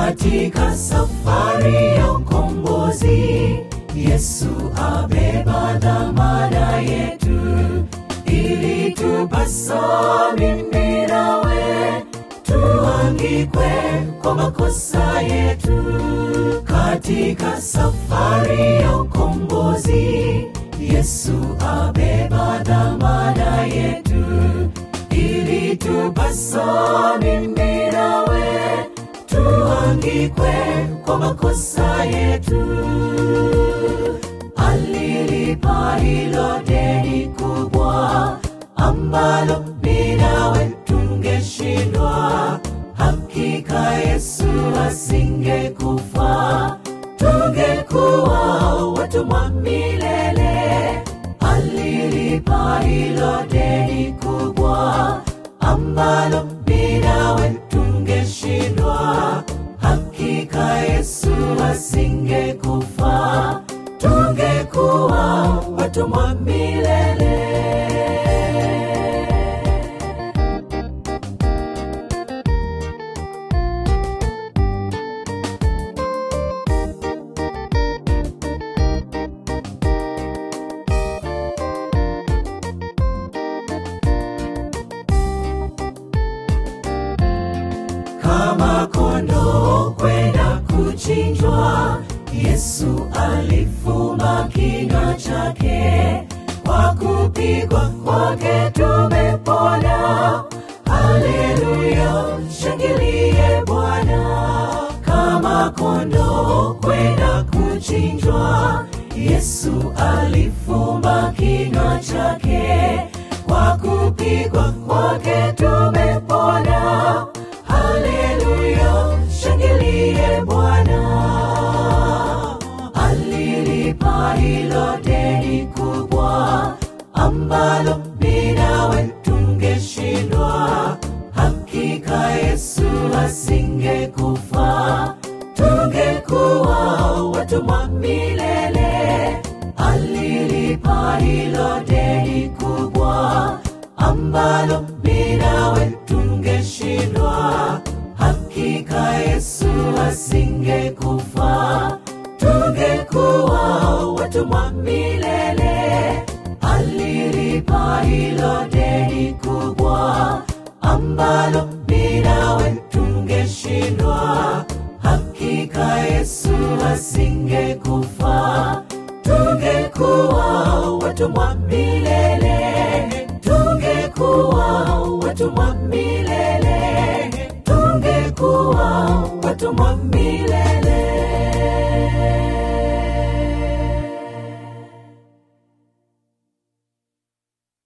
katika safari ya ukombozi. Yesu abeba dhamana yetu, ili tupasa mimi nawe tuangikwe kwa makosa yetu katika safari ya ukombozi. Yesu abeba dhamana yetu, ili tupasa mimi nawe tuangikwe kwa makosa yetu. Alilipa hilo deni kubwa ambalo mimi nawe tungeshindwa. Hakika Yesu asingekufa, tungekuwa watumwa milele. Alilipa hilo deni kubwa ambalo mimi nawe tungeshindwa. Hakika Yesu asingekufa, tungekuwa watumwa milele. kama kondoo kwenda kuchinjwa, Yesu alifumba kinywa chake, kwa kupigwa kwake tumepona. Haleluya, shangilie Bwana. Kama kondoo kwenda kuchinjwa, Yesu alifumba kinywa chake, kwa kupigwa kwake tumepona. Haleluya, shangilie Bwana. Alilipa hilo deni kubwa ambalo mimi nawe tungeshindwa. Hakika Yesu asingekufa, tungekuwa watumwa milele. Alilipa hilo deni kubwa ambalo mimi nawe tungeshindwa. Hakika Yesu asingekufa, tungekuwa watumwa milele. Alilipa hilo deni kubwa ambalo mimi nawe tungeshindwa. Hakika Yesu asingekufa, tungekuwa watumwa milele, tungekuwa watumwa